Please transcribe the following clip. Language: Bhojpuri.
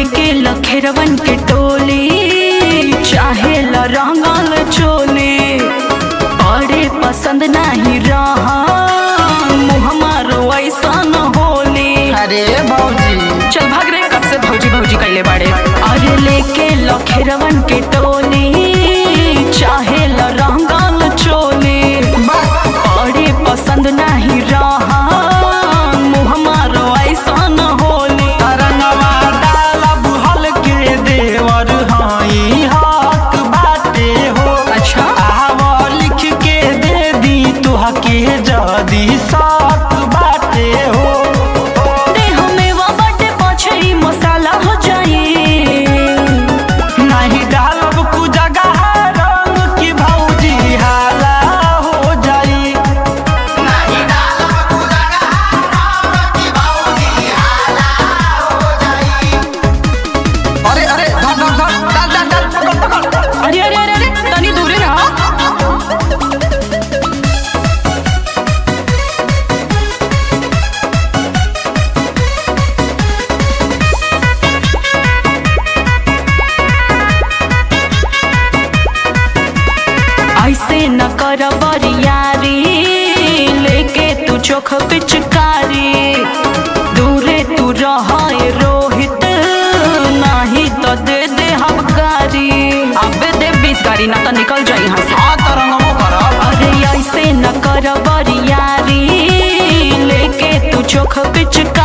लेके लखेरवन के टोली चाहे ल रंगल चोली बड़े पसंद नहीं रहा मुँह मारो ऐसा न होली अरे भौजी चल भाग रे कब से भौजी भौजी कैले बाड़े अरे लेके लखेरवन के टोली चाहे ल रंगल चोली बड़े पसंद नहीं रहा मुँह मारो ऐसा न होली तरंगवा डाला बुहल के देवर हाई हक बाटे हो अच्छा आव लिख के दे दी तुहा के जदी साक बाटे हो दे हमें वो बटे पछई मसाला हो जाई नहीं डालब कु जगह रंग की भौजी हाला हो जाई अरे अरे धर धर धर डाल डाल डाल पकड़ पकड़ अरे अरे अरे अरे तनी दूरे रहा ऐसे न कर बरियारी लेके तू चोख पिचकारी दूरे तू रह रोहित नाही तो दे दे हम गारी अबे दे बीस गाड़ी ना तो निकल जाई यहाँ से आ तरंगमो करब अरे ऐसे न कर बरियारी लेके तू चोख पिचकारी